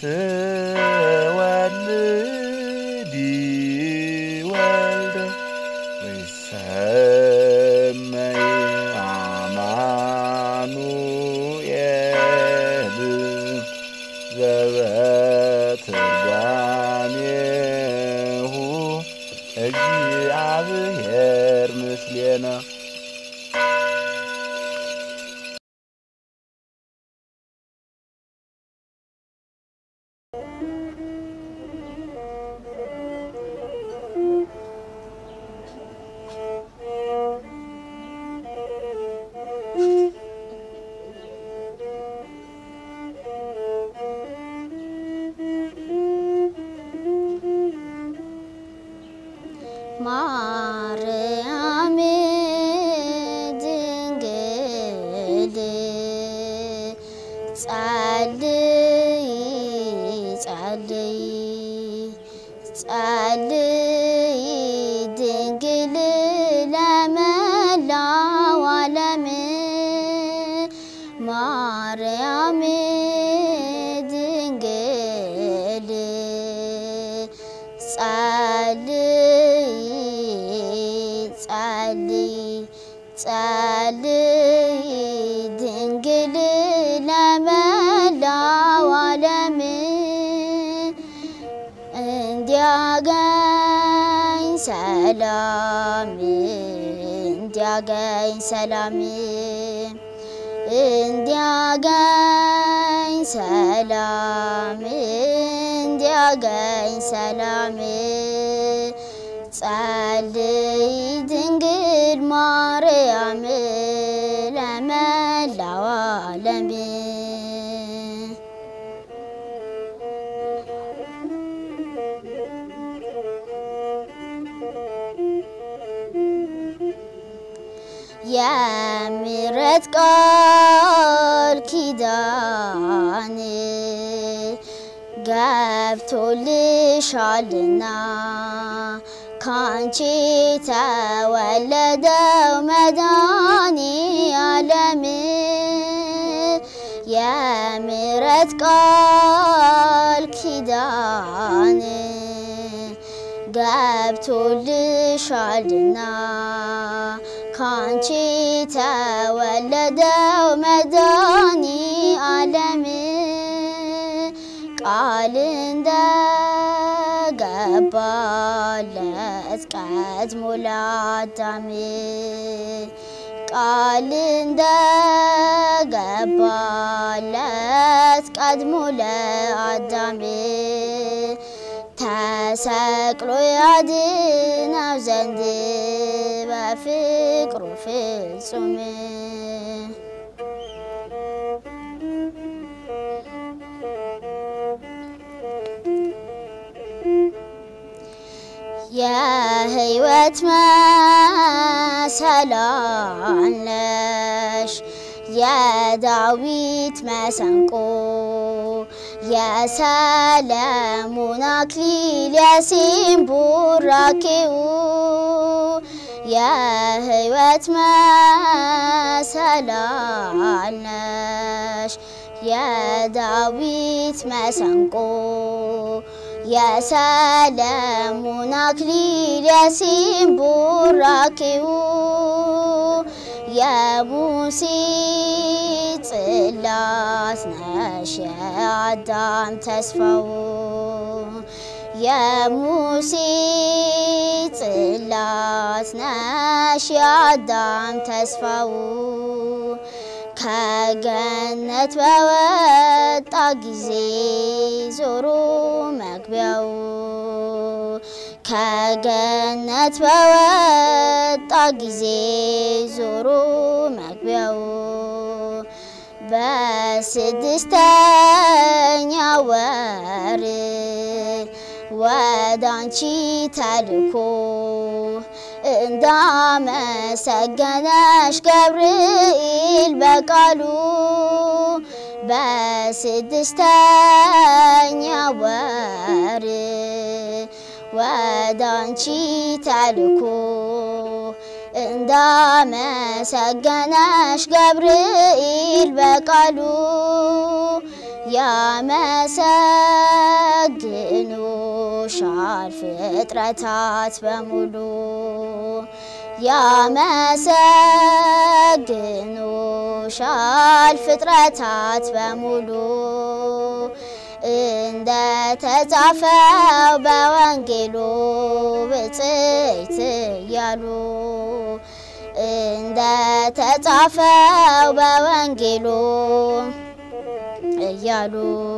ትወልዲ ወልደ ወይሰመይ አማኑኤል ዘበትርጓሜሁ እግዚአብሔር ምስሌነ ማርያም ድንግል ጸልይ ጸልይ ጸልይ ድንግል ለመላው ዓለም ማርያም ድንግል ጸልይ ጸልይ ጸልይ ድንግል ለመላው ዓለም እንዲያገኝ ሰላም እንዲያገኝ ሰላም እንዲያገኝ ሰላም እንዲያገኝ ሰላም ጸልይ ድንግል ማርያም ለመላው ዓለም የምሕረት ቃል ኪዳን ገብቶልሻልና ካንቺ ተወለደው መድኃኔ ዓለም የምሕረት ቃል ኪዳን ገብቶልሻልና ካንቺ ተወለደው መድኃኔ ዓለም ቃል እንደገባለት ቀድሞ ለአዳም ቃል እንደገባለት ቀድሞ ለአዳም ተሰቅሎ ያድነው ዘንድ በፍቅሩ ፍጹም የሕይወት መሰላል ነሽ የዳዊት መሰንቆ የሰለሞን አክሊል የሲም ቡራኬው የሕይወት መሰላል ነሽ የዳዊት መሰንቆ የሰለሞን አክሊል የሲም ቡራኬው የሙሴ ጽላት ነሽ የአዳም ተስፋው የሙሴ ጽላት ነሽ የአዳም ተስፋው ከገነት በወጣ ጊዜ ዞሮ መግቢያው ከገነት በወጣ ጊዜ ዞሮ መግቢያው በስድስተኛ ወር ወደ አንቺ ተልኮ እንዳመሰገነሽ ገብርኤል በቃሉ በስድስተኛ ወር ወደ አንቺ ተልኮ እንዳመሰገነሽ ገብርኤል በቃሉ ያመሰግኑሻል ፍጥረታት በሙሉ ያመሰግኑሻል ፍጥረታት በሙሉ እንደ ተጻፈው በወንጌሉ ብፅዕት እያሉ እንደ ተጻፈው በወንጌሉ እያሉ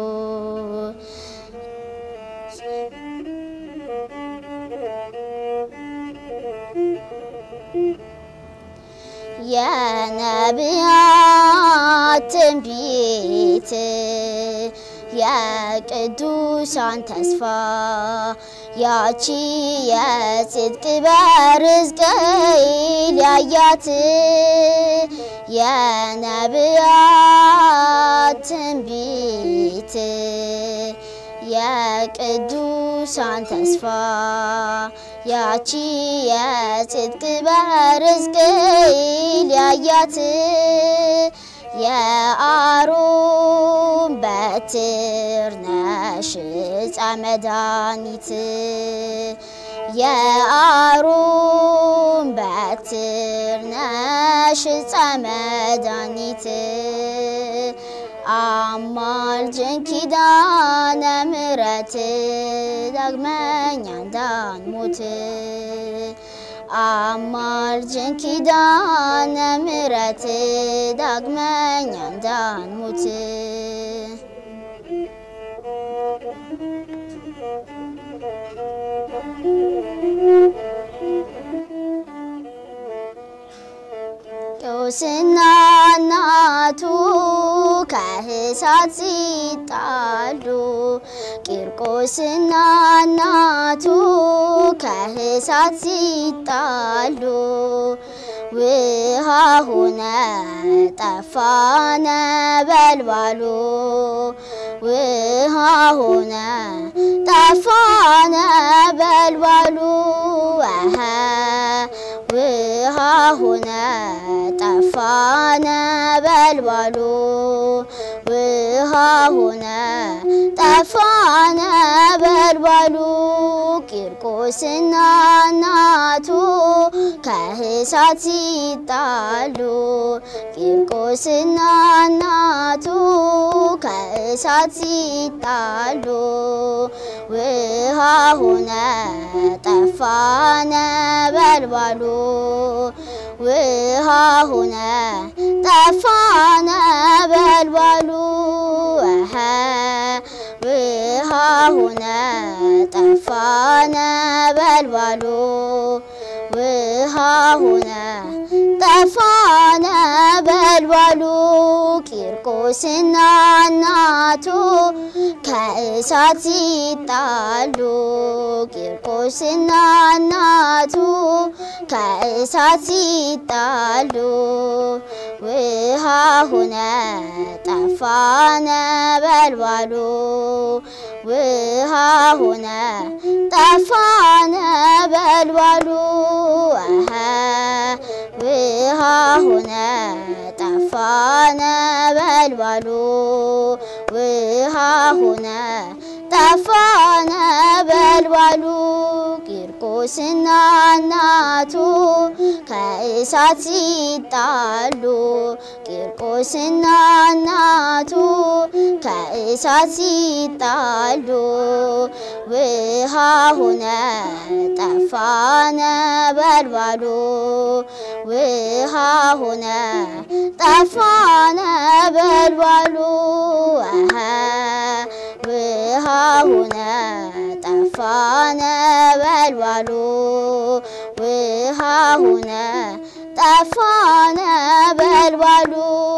የነቢያት ትንቢት የቅዱሳን ተስፋ ያቺ የጽድቅ በር ሕዝቅኤል ያያት የነቢያት ትንቢት የቅዱሳን ተስፋ ያቺ የጽድቅ በር ሕዝቅኤል ያያት የአሮን በትር ነሽ ዕፀ መድኃኒት የአሮን በትር ነሽ ዕፀ መድኃኒት አማልጅን ኪዳነ ምሕረት ዳግመኛ እንዳንሞት አማልጅን ኪዳነ ምሕረት ዳግመኛ እንዳንሞት ቄስና እናቱ ከእሳት ሲጣሉ ቂርቆስና እናቱ ከእሳት ሲጣሉ ውሃ ሆነ ጠፋ ነበልባሉ ውሃ ሆነ ጠፋ ነበልባሉ አሀ ውሃ ሆነ ጠፋ ነበልባሉ ውሃ ሆነ ጠፋ ነበልባሉ ቂርቆስና እናቱ ከእሳት ሲጣሉ ቂርቆስና እናቱ ከእሳት ሲጣሉ ውሃ ሆነ ጠፋ ነበልባሉ ውሃ ሆነ ጠፋ ነበልባሉ አሀ ውሃ ሆነ ጠፋ ነበልባሉ ውሃ ሆነ ጠፋ ነበልባሉ ቂርቆስና እናቱ ከእሳት ሲጣሉ ቂርቆስና እናቱ ከእሳት ሲጣሉ ውሃ ሆነ ጠፋ ነበልባሉ ውሃ ሆነ ጠፋ ነበልባሉ አሀ ውሃ ሆነ ጠፋ ነበልባሉ ውሃ ሆነ ጠፋ ነበልባሉ ቂርቆስና እናቱ ከእሳት ሲጣሉ ቂርቆስና እናቱ ከእሳት ሲጣሉ ውሃ ሆነ ጠፋ ነበልባሉ ውሃ ሆነ ጠፋ ነበልባሉ አሀ ውሃ ሆነ ጠፋ ነበልባሉ ውሃ ሆነ ጠፋ ነበልባሉ